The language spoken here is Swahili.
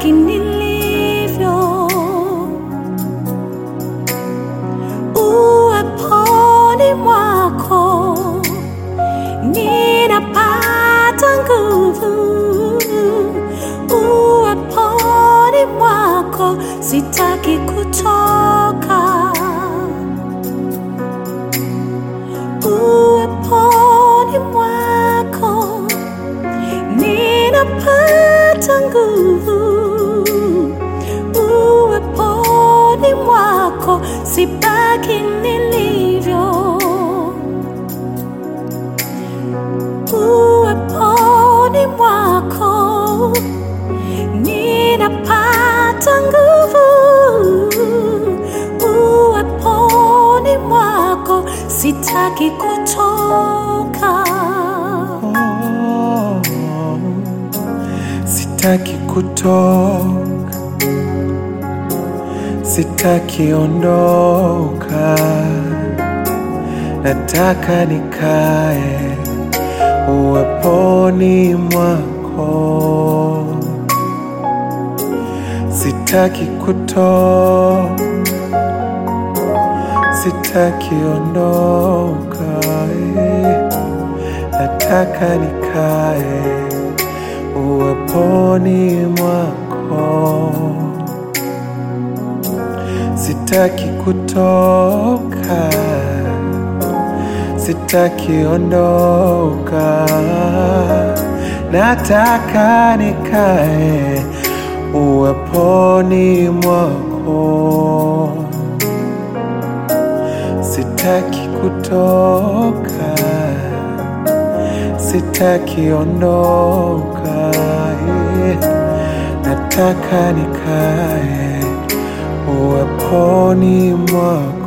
sitaki nilivyo. Uweponi mwako ninapata nguvu. Uweponi mwako sitaki kutoka. Uweponi mwako ninapata nguvu. Uweponi mwako sibaki nilivyo. Uweponi mwako ninapata nguvu. Uweponi mwako sitaki kutoka. Oh, sitaki kutoka, sitaki ondoka, nataka nikae uweponi mwako. Sitaki kutoka, sitaki ondoka, eh. nataka nikae uweponi mwako. Sitaki kutoka, sitaki ondoka, nataka nikae uweponi mwako. Sitaki kutoka, sitaki ondoka, eh. nataka nikae uweponi mwako.